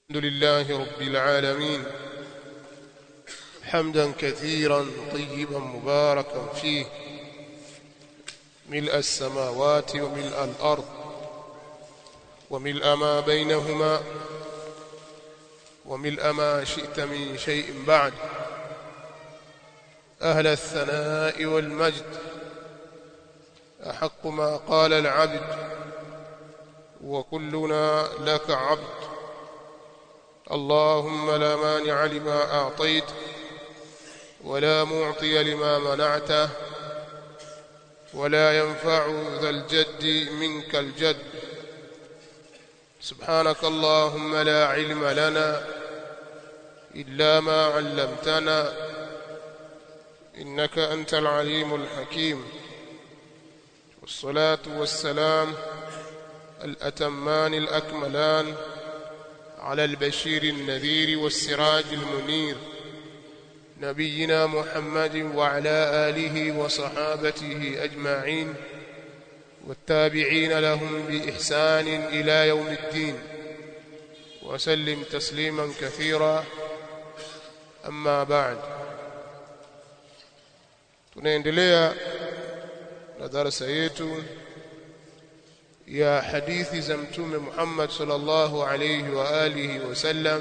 الحمد لله رب العالمين حمدا كثيرا طيبا مباركا فيه ملء السماوات وملء الأرض وملء ما بينهما وملء ما شئت من شيء بعد أهل الثناء والمجد أحق ما قال العبد وكلنا لك عبد اللهم لا مانع لما أعطيت ولا معطي لما منعته ولا ينفع ذا الجد منك الجد سبحانك اللهم لا علم لنا إلا ما علمتنا إنك أنت العليم الحكيم والصلاة والسلام الأتمان الأكملان على البشير النذير والسراج المنير نبينا محمد وعلى آله وصحابته أجمعين والتابعين لهم بإحسان إلى يوم الدين وسلم تسليما كثيرا أما بعد tunaendelea na darasa yetu ya hadithi za mtume Muhammad sallallahu alayhi wa alihi wasallam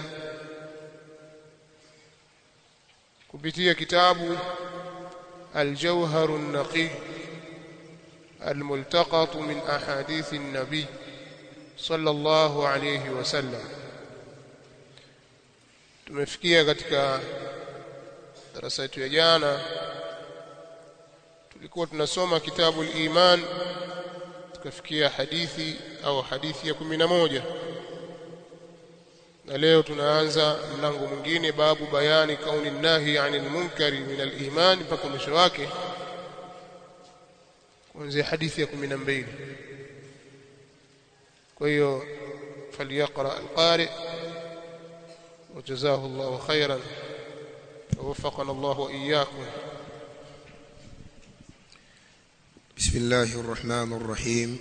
kupitia kitabu الجوهر النقي الملتقط من أحاديث النبي صلى الله عليه وسلم tumefikia katika darasa yetu ya jana tulikuwa tunasoma kitabu al-iman tukafikia hadithi au hadithi ya kumi na moja na leo tunaanza mlango mwingine babu bayani kauni nahi anil munkari min al-iman mpaka mwisho wake kuanzia hadithi ya kumi na mbili kwa hiyo فليقرأ القارئ وجزاه الله خيرا ووفقنا الله وإياكم بسم الله الرحمن الرحيم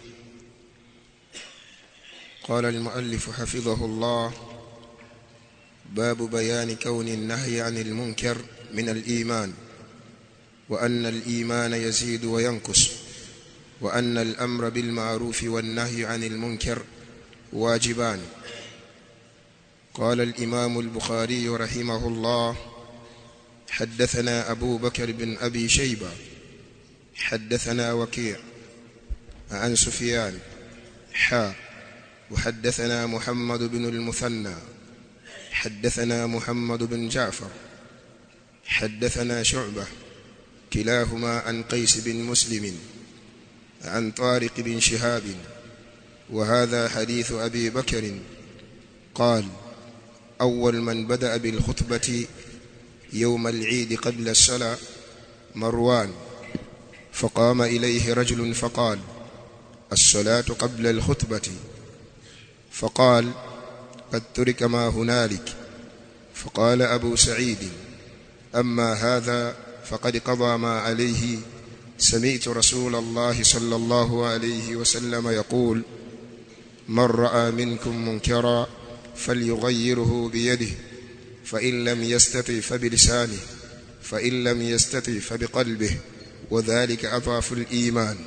قال المؤلف حفظه الله باب بيان كون النهي عن المنكر من الإيمان وأن الإيمان يزيد وينقص وأن الأمر بالمعروف والنهي عن المنكر واجبان قال الإمام البخاري رحمه الله حدثنا أبو بكر بن أبي شيبة حدثنا وكيع عن سفيان حا وحدثنا محمد بن المثنى حدثنا محمد بن جعفر حدثنا شعبة كلاهما عن قيس بن مسلم عن طارق بن شهاب وهذا حديث أبي بكر قال أول من بدأ بالخطبة يوم العيد قبل الصلاة مروان فقام إليه رجل فقال الصلاة قبل الخطبة فقال قد ترك ما هنالك فقال أبو سعيد أما هذا فقد قضى ما عليه سمعت رسول الله صلى الله عليه وسلم يقول من رأى منكم منكرا فليغيره بيده فإن لم يستطع فبلسانه فإن لم يستطع فبقلبه وذلك أضعف الإيمان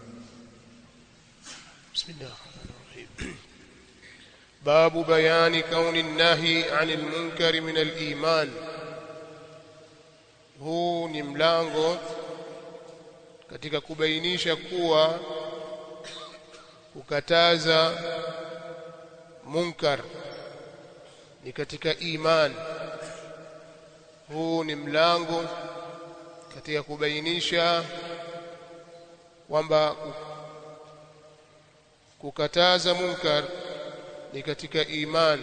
بسم الله الرحمن الرحيم باب بيان كون النهي عن المنكر من الإيمان huu ni mlango katika kubainisha kuwa kukataza munkar ni katika iman huu ni mlango katika kubainisha kwamba kukataza munkar ni katika iman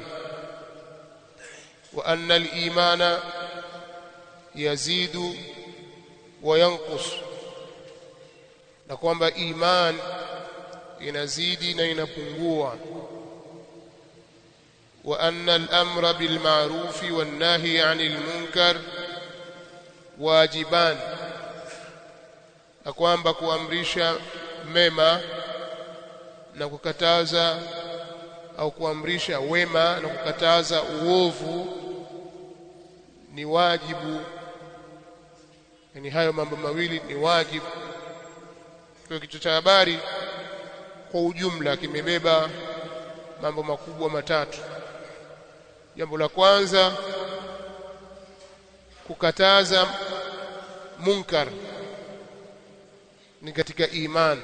wa anna al-imana yazidu wa yanqus na kwamba iman inazidi na inapungua wa anna al-amra bil ma'ruf wan nahy 'anil munkar wajiban na kwamba kuamrisha mema na kukataza au kuamrisha wema na kukataza uovu ni wajibu yani hayo mambo mawili ni wajibu kwa kichwa cha habari kwa ujumla kimebeba mambo makubwa matatu jambo la kwanza kukataza munkar ni katika iman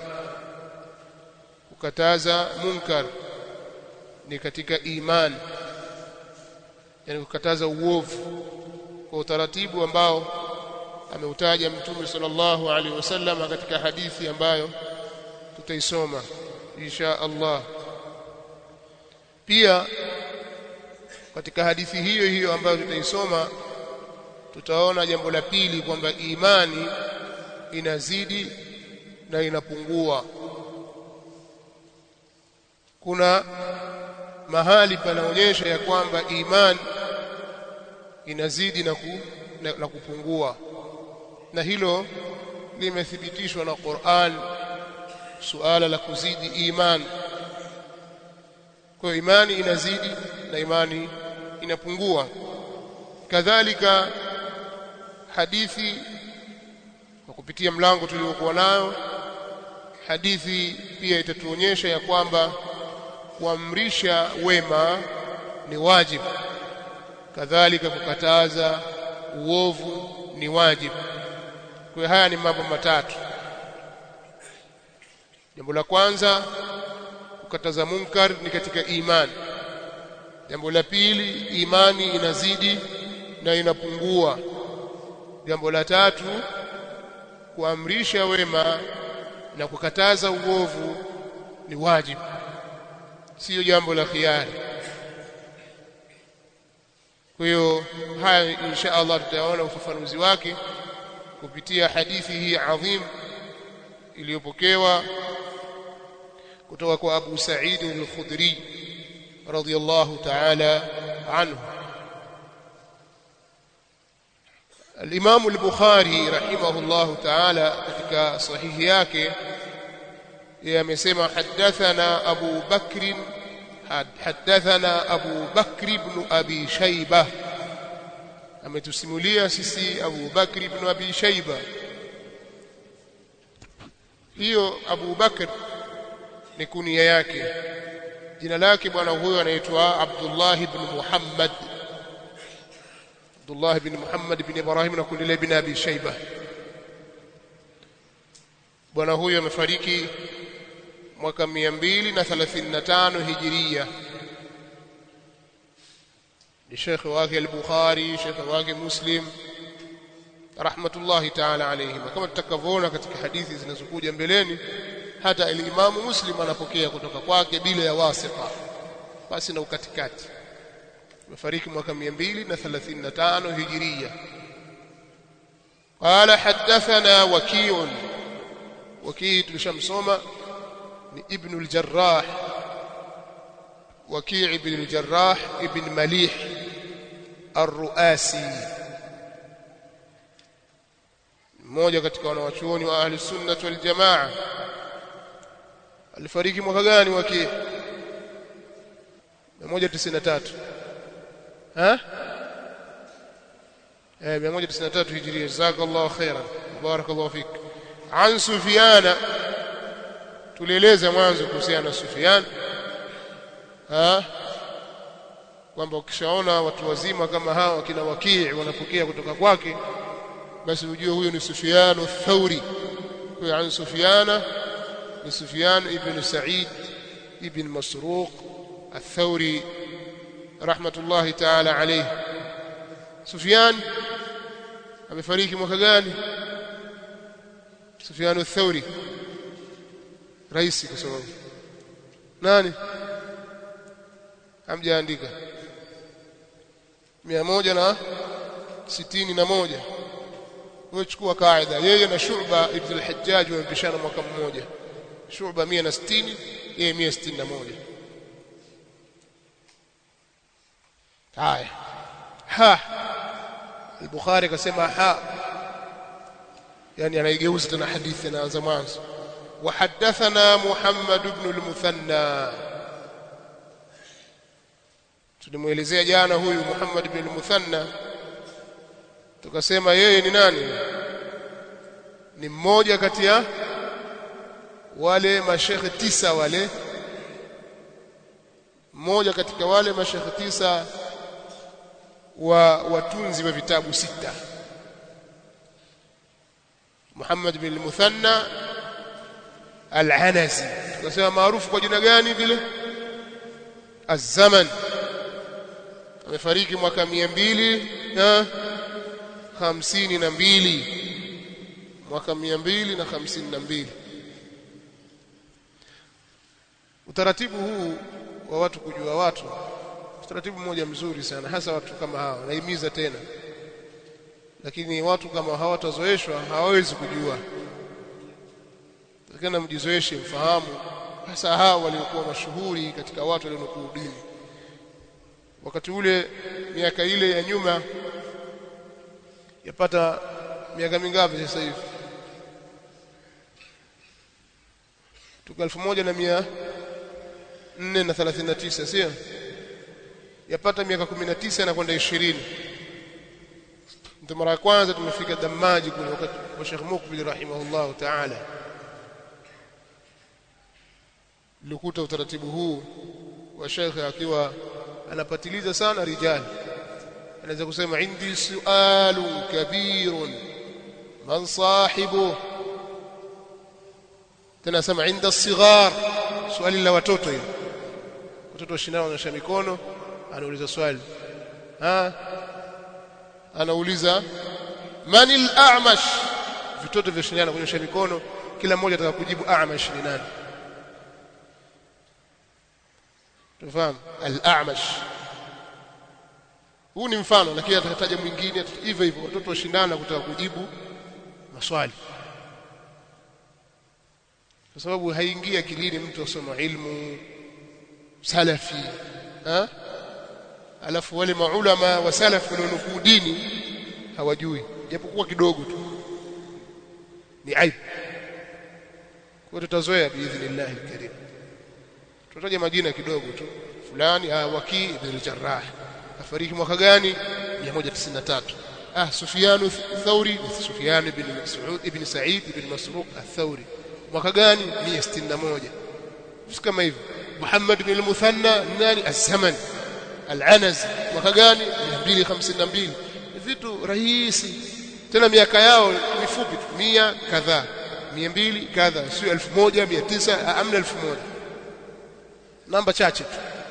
kukataza munkar ni katika iman yani kukataza uovu kwa utaratibu ambao ameutaja mtume sallallahu alaihi wasallam katika hadithi ambayo tutaisoma insha Allah pia katika hadithi hiyo hiyo ambayo tutaisoma tutaona jambo la pili kwamba imani inazidi na inapungua kuna mahali panaonyesha ya kwamba imani inazidi na, ku, na, na kupungua na hilo limethibitishwa na Qur'an suala la kuzidi imani kwa imani inazidi na imani inapungua kadhalika hadithi kwa kupitia mlango tuliokuwa nayo hadithi pia itatuonyesha ya kwamba kuamrisha wema ni wajibu kadhalika kukataza uovu ni wajibu kwa haya ni mambo matatu jambo la kwanza kukataza munkar ni katika imani jambo la pili imani inazidi na inapungua jambo la tatu kuamrisha wema na kukataza uovu ni wajibu sio jambo la khiari kwa hiyo haya insha Allah tutaona ufafanuzi wake kupitia hadithi hii adhim iliyopokewa kutoka kwa Abu Sa'id al-Khudri radiyallahu ta'ala anhu الإمام البخاري رحمه الله تعالى katika sahihi yake yamesema hadathana Abu Bakr hadathana Abu Bakr ibn Abi Shayba ametusimulia sisi Abu Bakr ibn Abi Shayba hiyo Abu Bakr ni kunia yake jina lake bwana huyo anaitwa Abdullah ibn Muhammad Abdullah ibn Muhammad ibn Ibrahim na kundi ibn Abi Shayba bwana huyo amefariki mwaka 235 hijiria ni shekhi wake al-Bukhari shekhi wake Muslim rahmatullahi ta'ala alayhim kama tutakavyoona katika hadithi zinazokuja mbeleni hata al-Imamu Muslim anapokea kutoka kwake bila ya wasita basi na ukatikati amefariki mwaka 235 hijiria قال حدثنا وكيع وكيع تشمسوما ابن الجراح وكيع بن الجراح ابن مليح الرؤاسي mmoja katika wanawachuoni wa ahli sunnah wal jamaa alifariki mwaka gani waki 193 ha eh 193 hijria jazakallahu khairan barakallahu fik an sufyana tulieleza mwanzo kuhusiana na Sufyan ha kwamba ukishaona watu wazima kama hawa kina wakii wanapokea kutoka kwake basi ujue huyo ni Sufyan ath-Thauri kwa an Sufyana ni Sufyan ibn Sa'id ibn Masruq ath-Thauri rahmatullahi ta'ala alayhi Sufyan amefariki mwaka gani Sufyan ath-Thauri rais kwa sababu nani hamjaandika mia moja na sitini na moja wewe chukua kaida yeye na Shu'ba ibn al-Hajjaj wamepishana mwaka mmoja Shu'ba 160 yeye 161 haya ha al-Bukhari akasema ha yani anaigeuza tena hadithi anaanza mwanzo وحدثنا محمد بن المثنى tulimuelezea jana huyu Muhammad bin Muthanna tukasema yeye ni nani ni mmoja kati ya wale mashekhe tisa wale mmoja katika wale mashekhe tisa wa watunzi wa vitabu sita Muhammad bin Muthanna Al-Anasi tukasema maarufu kwa jina gani vile Az-Zaman amefariki mwaka mia mbili na hamsini na mbili mwaka mia mbili na hamsini na mbili utaratibu huu wa watu kujua watu utaratibu mmoja mzuri sana hasa watu kama hawa naimiza tena lakini watu kama hawatazoeshwa hawawezi kujua lakini mjizoeshe mfahamu hasa hawa waliokuwa mashuhuri katika watu walionukuu dini wakati ule miaka ile ya nyuma yapata miaka mingapi sasa hivi tuko elfu moja na mia nne na thelathini na tisa sio yapata miaka kumi na tisa na kwenda ishirini ndio mara ya kwanza tumefika Damaji kule wakati wa Sheikh Mukbil rahimahullahu ta'ala likuta utaratibu huu wa Sheikh akiwa anapatiliza sana rijali anaweza kusema indi sualun kabirun man sahibu tena sema inda sighar swali la watoto hilo watoto washindana wanaosha mikono anauliza swali ha anauliza manil a'mash vitoto vyoshindana kunyosha mikono kila mmoja ataka kujibu a'mash ni nani tufahamu al-a'mash huu ni mfano lakini atataja mwingine hivyo hivyo watoto washindana kutaka kujibu maswali kwa sababu haingia akilini mtu asoma ilmu salafi ha? alafu wale maulama wa salafi walionukuu dini hawajui japokuwa kidogo tu ni aibu kwa tutazoea biidhnillah alkarim tutaja majina kidogo tu fulani ah waki ibn al-jarrah afariki mwaka gani 193 ah sufyan thauri sufyan ibn mas'ud ibn sa'id ibn masruq al-thawri mwaka gani 161 kama hivyo Muhammad ibn al-Muthanna nani az-Zaman al-Anas mwaka gani 252 vitu rahisi tena miaka yao mifupi tu 100 kadhaa 200 kadhaa sio 1900 amna 1000 namba chache tu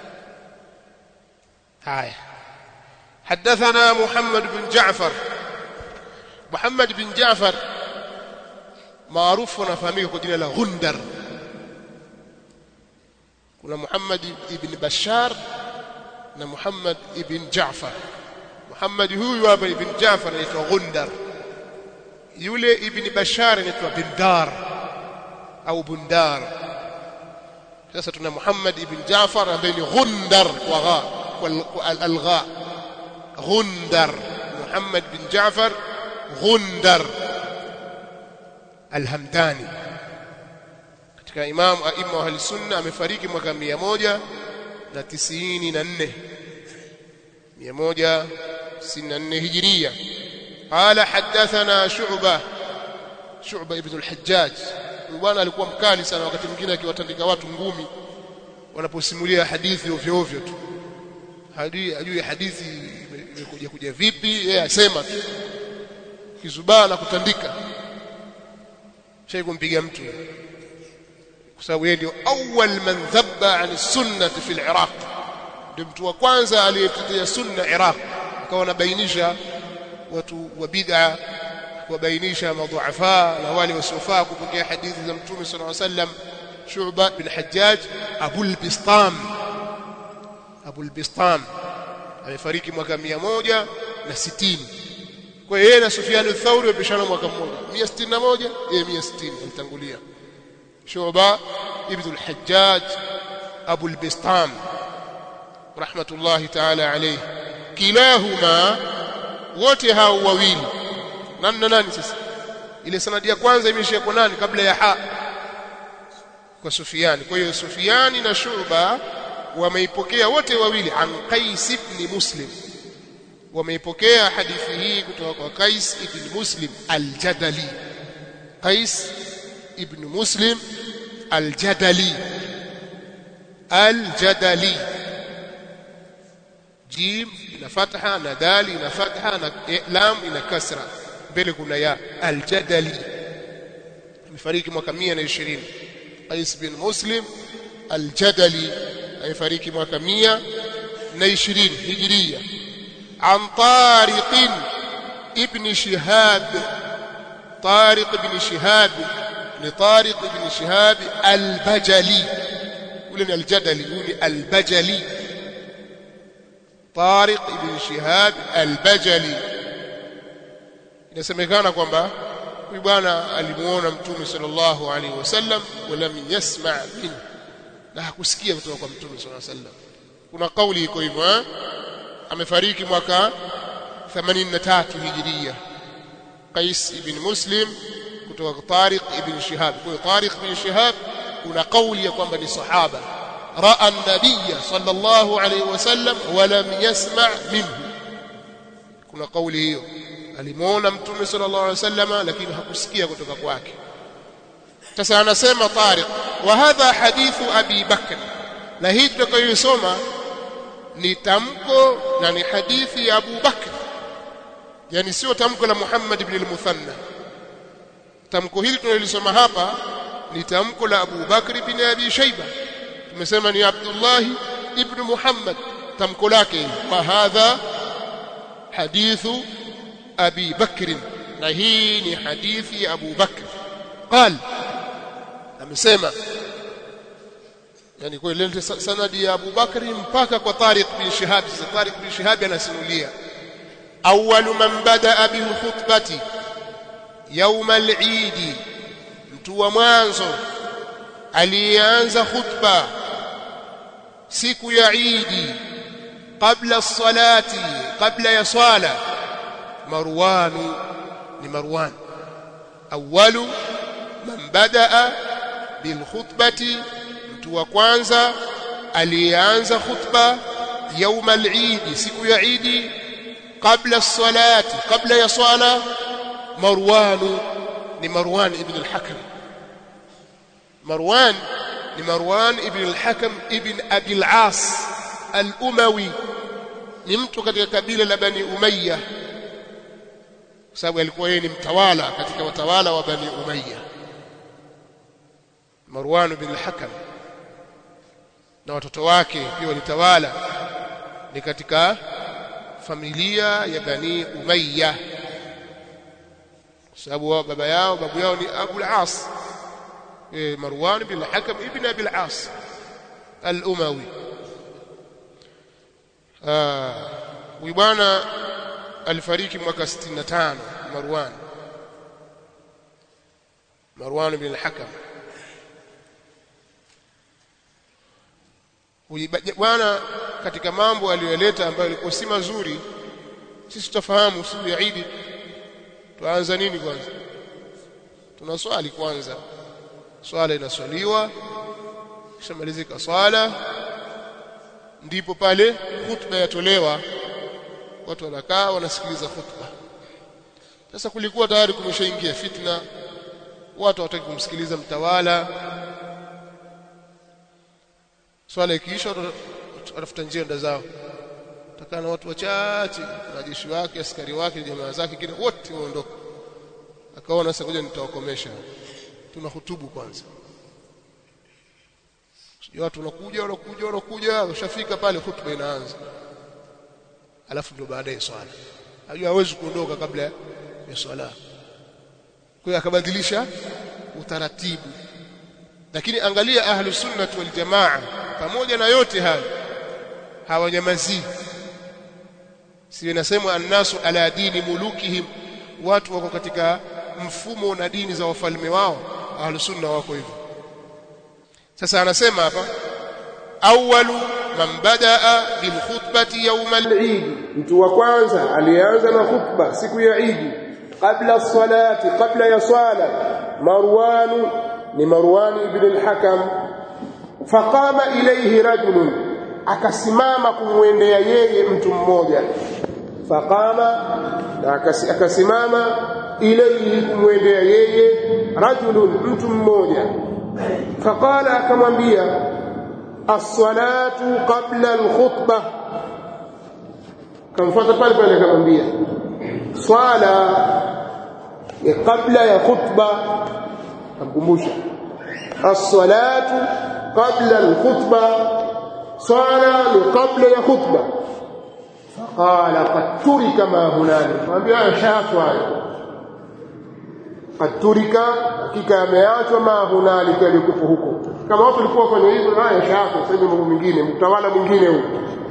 haya حدثنا محمد بن جعفر محمد بن جعفر maarufu anafahamika kwa jina la Gundar kuna Muhammad ibn Bashar na Muhammad ibn Jaafar Muhammad huyu hapa ibn Jaafar anaitwa Gundar yule ibn Bashar anaitwa Bindar au Bundar sasa tuna Muhammad ibn Jaafar ambaye ni Gundar kwa gha kwa al-gha Gundar Muhammad bin Jaafar Gundar Al-Hamdani katika imam aima wa sunna amefariki mwaka 194 194 hijiria qala hadathana shu'bah shu'bah ibn al-hajjaj bwana alikuwa mkali sana wakati mwingine akiwatandika watu ngumi wanaposimulia hadithi ovyo ovyo tu hadi ajue hadithi imekuja kuja vipi yeye asema tu kizubaa na kutandika shay kumpiga mtu kwa sababu yeye ndio awwal man dhabba an sunnah fi al-Iraq ndio mtu wa kwanza aliyetetea sunna Iraq akawa anabainisha watu wa bid'a kuwabainisha madhuafa na wale wasiofaa kupokea hadithi za mtume sallallahu alaihi wasallam Shu'ba bin Hajjaj Abul Bistam Abul Bistam amefariki mwaka 160 kwa hiyo yeye na Sufyan al-Thawri wapishana mwaka mmoja 161 yeye 160 alitangulia Shu'ba ibn al-Hajjaj Abu al-Bistam rahmatullahi ta'ala alayhi kilahuma wote hao wawili nani na nani sasa ile sanadi ya kwanza imeishia kwa nani kabla ya ha kwa Sufyan kwa hiyo Sufyan na Shu'ba wameipokea wote wawili an Qais ibn Muslim wameipokea hadithi hii kutoka kwa Qais ibn Muslim al-Jadali Qais ibn Muslim al-Jadali al-Jadali jim ina fatha na dali ina fatha na lam ina kasra mbele kuna ya al-Jadali amefariki mwaka 120 Qais bin Muslim al-Jadali amefariki mwaka 120 Hijria عن طارق ابن شهاب طارق بن شهاب لطارق بن شهاب البجلي ولن الجدلي ولن البجلي طارق بن شهاب البجلي inasemekana kwamba huyu bwana alimuona mtume sallallahu alaihi wasallam walam yasma minhu na hakusikia kutoka kwa mtume sallallahu alaihi wasallam kuna kauli iko hivyo eh amefariki mwaka 83 hijiria Qais ibn Muslim kutoka Tariq ibn Shihab kwa Tariq ibn Shihab kuna kauli ya kwamba ni sahaba raa an-nabiy sallallahu alayhi wasallam wa lam yasma' minhu kuna kauli hiyo alimuona mtume sallallahu alayhi wasallam lakini hakusikia kutoka kwake sasa anasema Tariq wa hadha hadithu Abi Bakr na hii tutakayosoma ni tamko na ni hadithi ya Abu Bakr yani sio tamko la Muhammad ibn al-Muthanna tamko hili tunalisoma hapa ni tamko la Abu Bakr ibn Abi Shayba tumesema ni Abdullah ibn Muhammad tamko lake wa hadha hadithu Abi Bakr na hii ni hadithi ya Abu Bakr قال amesema yani kwa ile sanadi ya Abu Bakri mpaka kwa Tariq bin Shihab sasa Tariq bin Shihab anasimulia awwalu man badaa bil khutbati يوم العيد mtu wa mwanzo alianza khutba siku ya Eid kabla salati kabla ya swala Marwan ni Marwan awwalu man badaa bil khutbati mtu wa kwanza aliyeanza khutba يوم العيد siku ya Eid kabla salati kabla ya swala Marwan ni Marwan ibn al-Hakam Marwan ni Marwan ibn al-Hakam ibn Abi al-As al-Umawi ni mtu katika kabila la Bani Umayya kwa sababu alikuwa yeye ni mtawala katika watawala wa Bani Umayya Marwan ibn al-Hakam na watoto wake pia walitawala ni katika familia ya Bani Umayya kwa sababu baba yao babu yao ni Abu al-As eh Marwan bin al-Hakam ibn Abi al-As al-Umawi ah huyu bwana alifariki mwaka 65 Marwan Marwan bin al-Hakam huyu bwana katika mambo aliyoleta ambayo yalikuwa si mazuri sisi tutafahamu siku ya Eid tuanza nini kwanza tunaswali kwanza swala inaswaliwa kisha malizika swala ndipo pale khutba yatolewa watu wanakaa wanasikiliza khutba sasa kulikuwa tayari kumeshaingia fitna watu hawataki kumsikiliza mtawala swala ikiisha watafuta njia nda zao takaa na watu wachache wanajeshi wake askari wake jamaa zake kile wote waondoka akaona sasa ngoja nitawakomesha tuna hutubu kwanza watu wanakuja wanakuja wanakuja ushafika pale hutuba inaanza alafu ndio baadaye swala hajua hawezi kuondoka kabla ya swala kwa hiyo akabadilisha utaratibu lakini angalia ahlu sunnah wal jamaa pamoja na yote hayo hawanyamazii si inasemwa annasu ala dini mulukihim watu wako katika mfumo na dini za wafalme wao ahlus sunna wako hivyo sasa anasema hapa awwalu man badaa bil khutbati yawm al-eid mtu wa kwanza alianza na khutba siku ya Eid kabla salati kabla ya swala Marwan ni Marwan ibn al-Hakam faqama ilayhi rajulun akasimama kumwendea yeye mtu mmoja faqama na akasi- akasimama ilayhi kumwendea yeye rajulun mtu mmoja faqala akamwambia as-salatu qabla al-khutbah kamfuata pale pale akamwambia swala ya kabla ya khutba kamkumbusha as-salatu qabla al-khutba swala ni kabla ya khutba faqala qad turika ma hunalika mwambia haya shaachwa hayo qad turika hakika yameachwa ma hunalika yalikuwa huko kama watu walikuwa kwenye hivyo haya shaachwa sasa hivi mambo mengine mtawala mwingine huko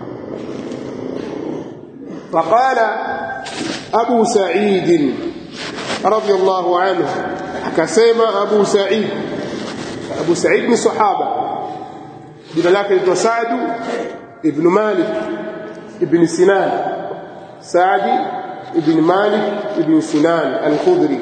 فقال أبو سعيد رضي الله عنه كسيما أبو سعيد أبو سعيد من صحابة جنا لك سعد ابن مالك ابن سنان سعد ابن مالك ابن سنان الخضري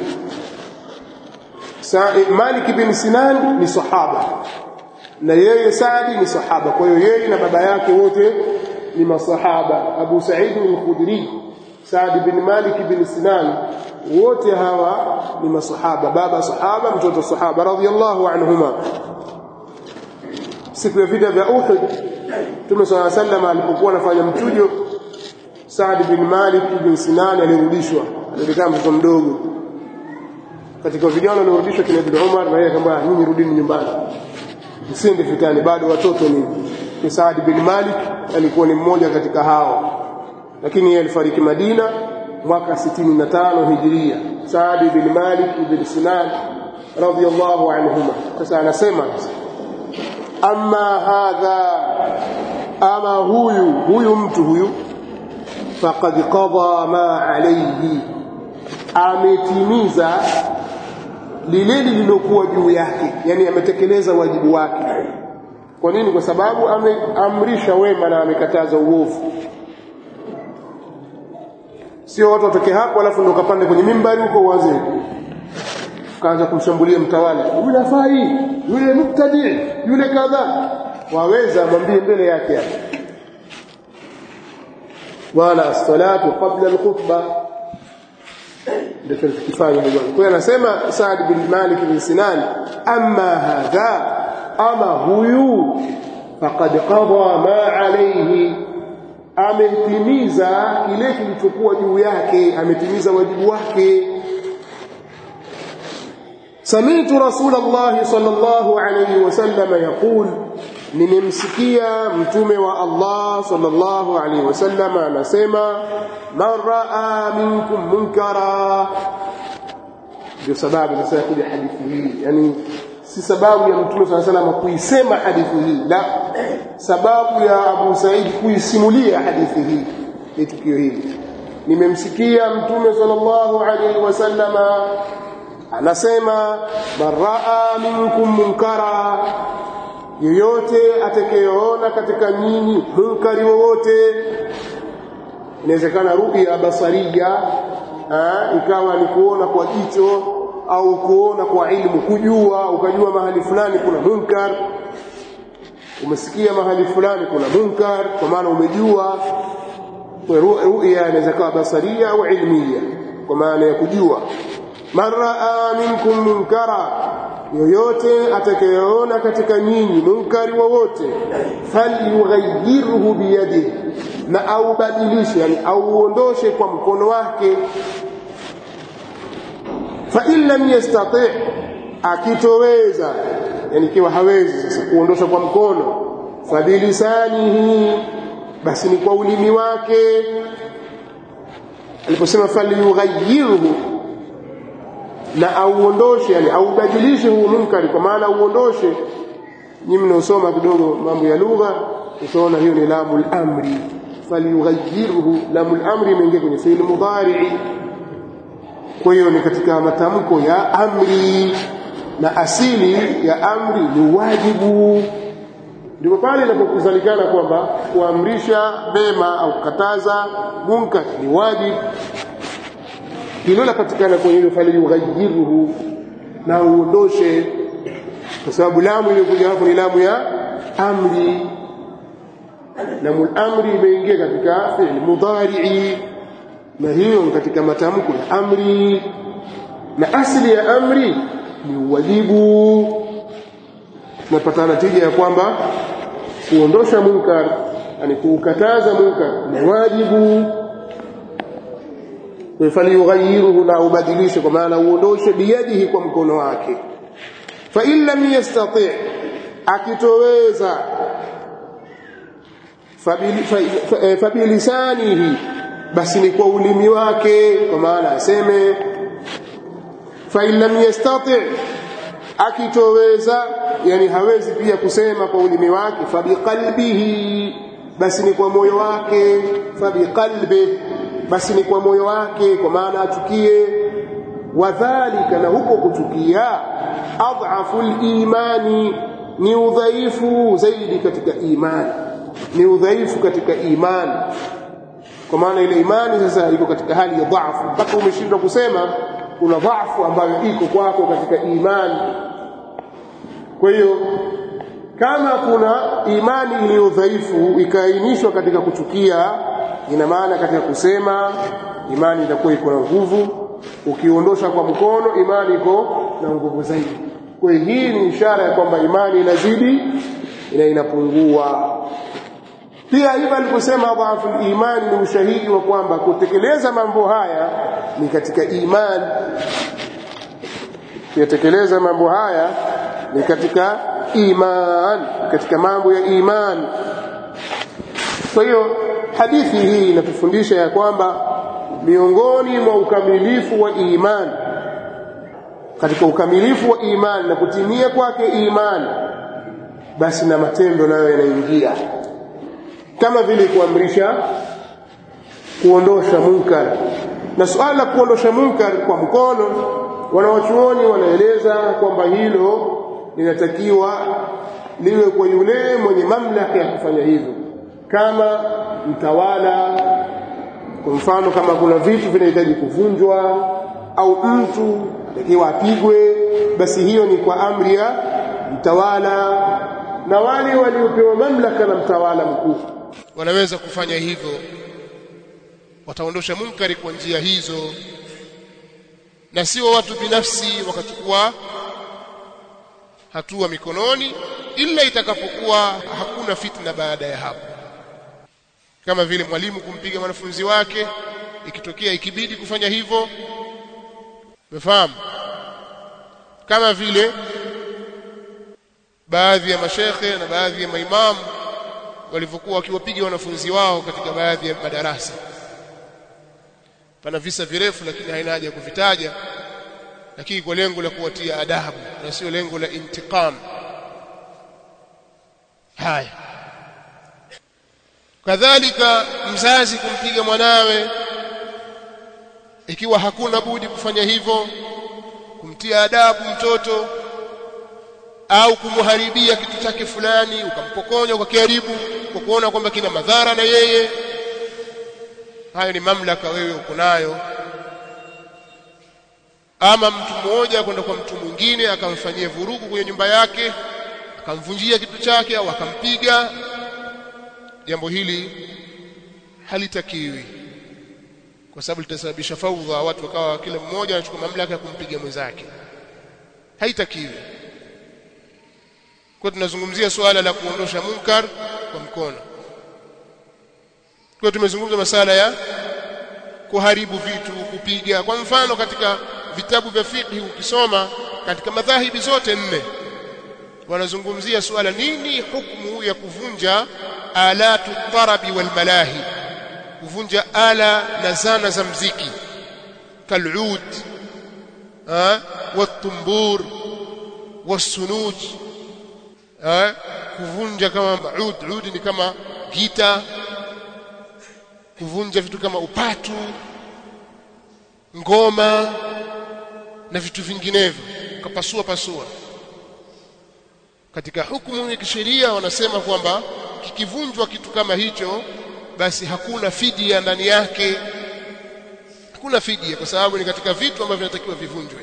سع- مالك بن Sinan ni sahaba na yeye Saadi ni sahaba kwa hiyo yeye na baba yake wote ni masahaba Abu Sa'id al-Khudri Saad bin Malik bin Sinan wote hawa ni masahaba baba sahaba mtoto sahaba radhiyallahu anhuma siku ya vita vya Uhud Mtume صلى الله عليه وسلم alipokuwa anafanya mchujo Saad bin Malik bin Sinan alirudishwa alikuwa mtoto mdogo katika vijana waliorudishwa kina Ibn Umar na yeye akamwambia nyinyi rudini nyumbani msiende vitani bado watoto ni ni Saad bin Malik alikuwa ni mmoja katika hao lakini yeye alifariki Madina mwaka 65 Hijria Saad bin Malik ibn Sinan radhiyallahu anhuma sasa anasema amma hadha ama huyu huyu mtu huyu faqad qada ma alayhi ametimiza lile lililokuwa juu yake yani ametekeleza wajibu wake kwa nini kwa sababu ameamrisha wema na amekataza uovu sio watu watoke hapo alafu ndo kapande kwenye mimbari huko uanze kaanza kumshambulia mtawala yule afai yule muktadi yule kadha waweza mwambie mbele yake hapo wala as-salatu qabla al-khutbah ndio tunachokifanya bwana kwa hiyo anasema Saad bin Malik bin Sinan amma hadha ama huyu faqad qada ma alayhi ametimiza kile kilichokuwa juu yake ametimiza wajibu wake سمعت رسول الله صلى الله عليه وسلم يقول nimemsikia mtume wa Allah sallallahu alaihi wasallam anasema man raa minkum munkara ndio sababu sasa kuja hadithi hii yani si sababu ya mtume sallallahu alaihi wasallam kuisema hadithi hii la sababu ya Abu Said kuisimulia hadithi hii ni tukio hili nimemsikia mtume sallallahu alaihi wasallam anasema man raa minkum munkara yoyote atakayeona katika nyinyi munkari wowote inawezekana ruya basaria ha, ikawa ni kuona kwa jicho au kuona kwa ilmu kujua ukajua mahali fulani kuna munkar umesikia mahali fulani kuna munkar kwa maana umejua ruya inaweza kuwa basaria au ilmia kwa maana ya kujua man raa minkum munkara yoyote atakayeona katika nyinyi munkari wowote falyughayyirhu biyadihi na aubadilishe yani auondoshe kwa mkono wake fa in lam yastati akitoweza yani ikiwa hawezi sasa kuondosha kwa mkono fabilisanihi basi ni kwa ulimi wake aliposema falyughayyirhu na auondoshe yani aubadilishe huu munkari kwa maana auondoshe nyinyi mnaosoma kidogo mambo ya lugha utaona hiyo ni lamul amri falyughayyirhu lamul amri imeingia kwenye fi'il mudhari kwa hiyo ni katika matamko ya amri na asili ya amri ni wajibu ndipo pale inapokuzalikana kwamba kuamrisha mema au kukataza munkar ni wajibu hilo lapatikana kwenye hilo falyughayyirhu na uondoshe kwa sababu lamu iliyokuja hapo ni lamu ya amri lamul amri imeingia katika fi'l mudhari'i na hiyo ni katika matamko ya amri na asili ya amri ni uwajibu tunapata natija ya kwamba kuondosha munkar yani kuukataza munkar ni wajibu falyughayyiruhu na ubadilishe kwa maana uondoshe biyadihi kwa mkono wake fa in lam yastati akitoweza fabilisanihi basi ni kwa ulimi wake kwa maana aseme fa in lam yastati akitoweza yani hawezi pia kusema kwa ulimi wake fabiqalbihi basi ni kwa moyo wake fabiqalbi basi ni kwa moyo wake kwa maana achukie wadhalika na huko kuchukia adhafu limani ni udhaifu zaidi katika imani ni udhaifu katika imani kwa maana ile imani sasa iko katika hali ya dhaifu mpaka umeshindwa kusema kuna dhaifu ambayo iko kwako katika imani kwa hiyo kama kuna imani iliyo dhaifu ikaainishwa katika kuchukia ina maana katika kusema imani itakuwa iko na nguvu ukiondosha kwa mkono imani iko na nguvu zaidi kwa hiyo hii ni ishara ya kwamba imani inazidi na inapungua pia hivyo aliposema dhaifu imani ni ushahidi wa kwamba kutekeleza mambo haya ni katika imani kuyatekeleza mambo haya ni katika iman katika mambo ya iman kwa hiyo hadithi hii inatufundisha ya kwamba miongoni mwa ukamilifu wa iman katika ukamilifu wa iman na kutimia kwake iman basi na matendo nayo yanaingia kama vile kuamrisha kuondosha munkar na suala la kuondosha munkar kwa mkono wanawachuoni wanaeleza kwamba hilo linatakiwa liwe kwa yule mwenye mamlaka ya kufanya hivyo kama mtawala kwa mfano kama kuna vitu vinahitaji kuvunjwa au mtu takiwa apigwe basi hiyo ni kwa amri ya mtawala na wale waliopewa mamlaka na mtawala mkuu wanaweza kufanya hivyo wataondosha munkari kwa njia hizo na sio watu binafsi wakachukua hatua mikononi ila itakapokuwa hakuna fitna baada ya hapo kama vile mwalimu kumpiga mwanafunzi wake ikitokea ikibidi kufanya hivyo umefahamu kama vile baadhi ya mashekhe na baadhi ya maimamu walivyokuwa wakiwapiga wanafunzi wao katika baadhi ya madarasa pana visa virefu lakini haina haja ya kuvitaja lakini kwa lengo la kuwatia adabu na sio lengo la intiqam haya kadhalika mzazi kumpiga mwanawe ikiwa hakuna budi kufanya hivyo kumtia adabu mtoto au kumharibia kitu chake fulani ukampokonya ukakiharibu kwa kuona kwamba kina madhara na yeye hayo ni mamlaka wewe uko nayo ama mtu mmoja kwenda kwa mtu mwingine akamfanyia vurugu kwenye nyumba yake akamvunjia kitu chake au akampiga jambo hili halitakiwi kwa sababu litasababisha faudha watu wakawa kila mmoja anachukua mamlaka ya kumpiga mwenzake haitakiwi kwa tunazungumzia suala la kuondosha munkar kwa mkono kwa tumezungumza masala ya kuharibu vitu kupiga kwa mfano katika vitabu vya fiqh ukisoma katika madhahibi zote nne wanazungumzia suala nini hukumu ya kuvunja alatu tarabi wal malahi kuvunja ala na zana za mziki kalud watumbur wasunuj kuvunja kama ud ud ni kama gita kuvunja vitu kama upatu ngoma na vitu vinginevyo ukapasua pasua katika hukumu ya kisheria wanasema kwamba kikivunjwa kitu kama hicho basi hakuna fidia ndani yake hakuna fidia kwa sababu ni katika vitu ambavyo vinatakiwa vivunjwe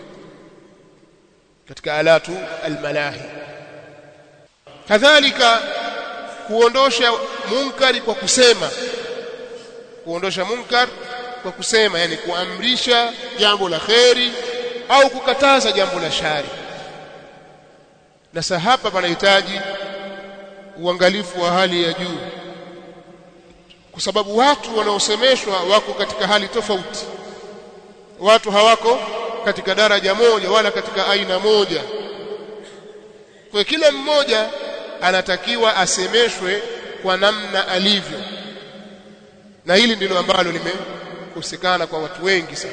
katika alatu almalahi kadhalika kuondosha munkari kwa kusema kuondosha munkar kwa kusema yani kuamrisha jambo la kheri au kukataza jambo la shari na sasa hapa panahitaji uangalifu wa hali ya juu kwa sababu watu wanaosemeshwa wako katika hali tofauti watu hawako katika daraja moja wala katika aina moja kwa kila mmoja anatakiwa asemeshwe kwa namna alivyo na hili ndilo ambalo limekosekana kwa watu wengi sana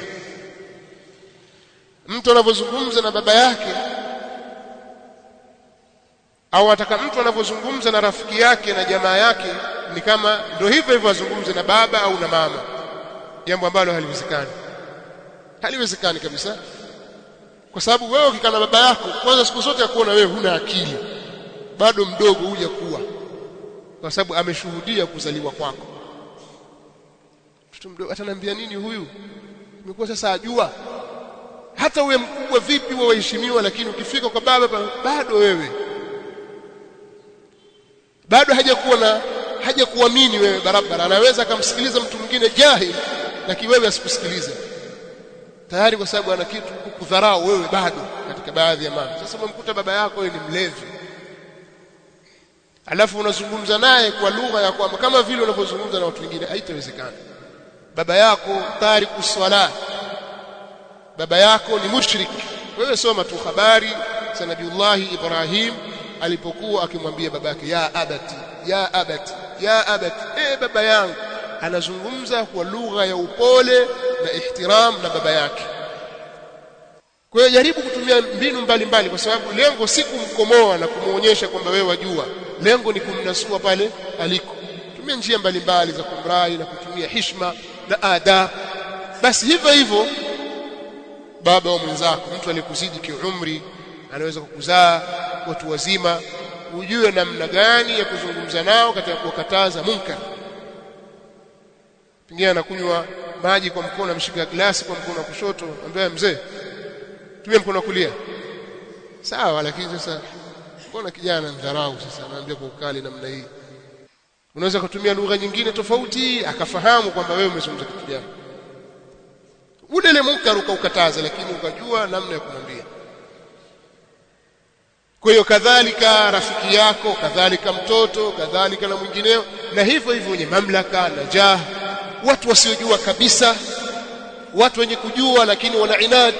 mtu anapozungumza na baba yake au ataka mtu anapozungumza na rafiki yake na jamaa yake ni kama ndio hivyo hivyo azungumze na baba au na mama jambo ambalo haliwezekani haliwezekani kabisa kwa sababu wewe ukikaa na baba yako kwanza siku zote akuona wewe huna akili bado mdogo huja kuwa kwa sababu ameshuhudia kuzaliwa kwako mtoto mdogo ataniambia nini huyu imekuwa sasa ajua hata uwe mkubwa vipi uwe waheshimiwa lakini ukifika kwa baba bado wewe bado hajakuwa na hajakuamini wewe barabara anaweza akamsikiliza mtu mwingine jahil lakini wewe asikusikilize tayari kwa sababu ana kitu kukudharau wewe bado katika baadhi ya mambo sasa umemkuta baba yako wewe ni mlevi alafu unazungumza naye kwa lugha ya kwamba kama vile unavyozungumza na watu wengine haitawezekana baba yako tariku swala baba yako ni mushrik wewe soma tu habari za nabiullahi Ibrahim alipokuwa akimwambia babake ya abati ya abati ya abati eh baba yangu anazungumza kwa lugha ya upole na ihtiram na baba yake kwa hiyo jaribu kutumia mbinu mbalimbali kwa sababu lengo si kumkomoa na kumuonyesha kwamba wewe wajua lengo ni kumnasua pale aliko tumia njia mbalimbali za kumrai na kutumia hishma na adab basi hivyo hivyo baba wa mwenzako mtu aliyekuzidi kiumri anaweza kukuzaa watu wazima ujue namna gani ya kuzungumza nao katika kuwakataza munkar pengine anakunywa maji kwa mkono amshika glasi kwa mkono wa kushoto ambaye mzee tumia mkono wa kulia sawa lakini sasa mbona kijana ndharau sasa anaambia kwa ukali namna hii unaweza kutumia lugha nyingine tofauti akafahamu kwamba wewe umezungumza kitu gani ule ile munkar ukaukataza lakini ukajua namna ya kumwambia kwa hiyo kadhalika rafiki yako kadhalika mtoto kadhalika na mwingineo na hivyo hivyo wenye mamlaka na jah watu wasiojua kabisa watu wenye kujua lakini wana inadi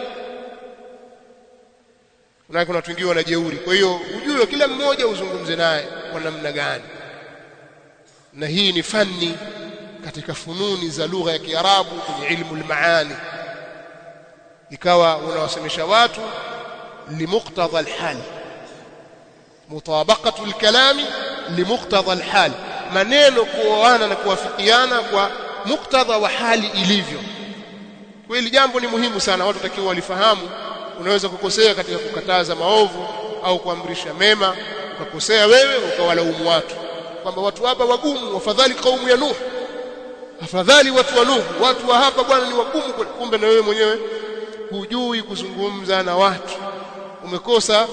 na kuna watu wengine wanajeuri kwa hiyo ujue kila mmoja uzungumze naye kwa namna gani na hii ni fani katika fununi za lugha ya Kiarabu kwenye ilmu al-maani ikawa unawasemesha watu limuqtada al-hal mutabaqatu al-kalami limuqtada al-hal maneno kuoana na kuwafikiana kwa muktadha wa hali ilivyo kweli jambo ni muhimu sana watu takiwa walifahamu unaweza kukosea katika kukataza maovu au kuamrisha mema ukakosea wewe ukawalaumu watu kwamba watu hapa wagumu afadhali kaumu ya Nuh afadhali watu wa Nuh watu wa hapa bwana ni wagumu kumbe na wewe mwenyewe hujui kuzungumza na watu umekosa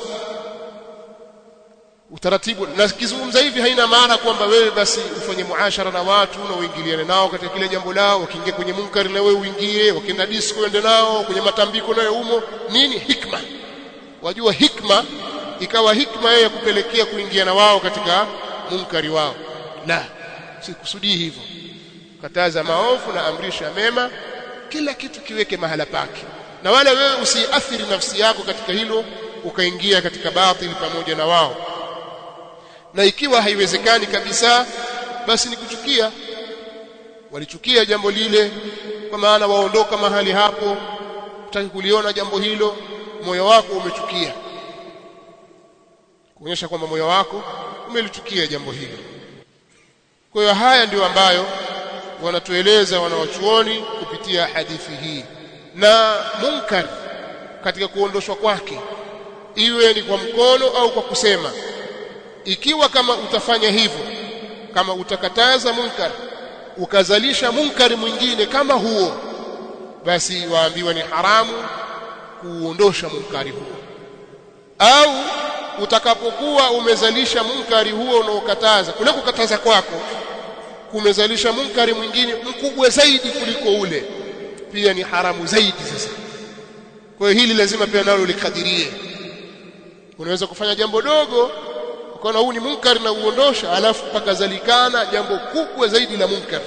utaratibu na kizungumza hivi haina maana kwamba wewe basi ufanye muashara na watu na uingiliane nao katika kile jambo lao wakiingia kwenye munkari na wewe uingie wakienda disco ende nao kwenye matambiko nayo umo nini hikma wajua hikma ikawa hikma yeye kupelekea kuingia na wao katika munkari wao la sikusudii hivyo kataza maovu na amrisha mema kila kitu kiweke mahala pake na wala wewe usiathiri nafsi yako katika hilo ukaingia katika batili pamoja na wao na ikiwa haiwezekani kabisa basi ni kuchukia walichukia jambo lile kwa maana waondoka mahali hapo utaki kuliona jambo hilo moyo wako umechukia kuonyesha kwamba moyo wako umelichukia jambo hilo kwa hiyo haya ndio ambayo wanatueleza wanawachuoni kupitia hadithi hii na munkar katika kuondoshwa kwake iwe ni kwa mkono au kwa kusema ikiwa kama utafanya hivyo kama utakataza munkar ukazalisha munkari mwingine kama huo basi waambiwa ni haramu kuondosha munkari huo au utakapokuwa umezalisha munkari huo unaokataza kule kukataza kwako kumezalisha munkari mwingine mkubwa zaidi kuliko ule pia ni haramu zaidi sasa kwa hiyo hili lazima pia nalo likadirie unaweza kufanya jambo dogo ukaona huu ni munkari na uondosha alafu pakazalikana jambo kubwa zaidi la munkari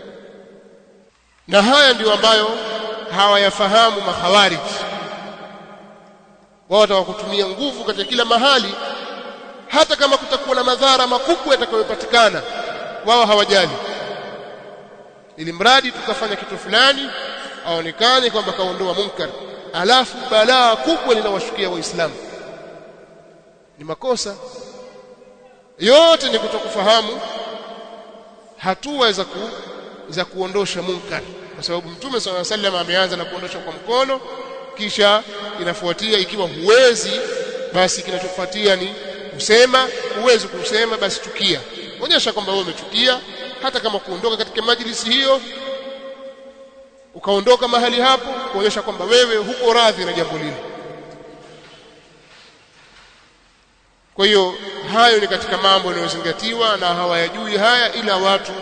na haya ndiyo ambayo hawayafahamu mahawarij wao watakutumia nguvu katika kila mahali hata kama kutakuwa na madhara makubwa yatakayopatikana wao hawajali ili mradi tukafanya kitu fulani aonekane kwamba kaondoa munkar alafu balaa kubwa linawashukia waislamu ni makosa yote ni kutokufahamu hatua za ku, za kuondosha munkar kwa sababu mtume swalla sallam ameanza na kuondosha kwa mkono kisha inafuatia ikiwa huwezi basi kinachofuatia ni kusema huwezi kusema basi chukia onyesha kwamba wewe umechukia hata kama kuondoka katika majlisi hiyo ukaondoka mahali hapo kuonyesha kwamba wewe huko radhi na jambo lile kwa hiyo hayo ni katika mambo yanayozingatiwa na hawayajui haya ila watu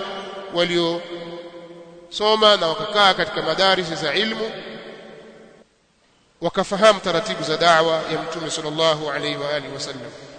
waliosoma na wakakaa katika madarisi za ilmu wakafahamu taratibu za da'wa ya mtume sallallahu alaihi wa alihi wasallam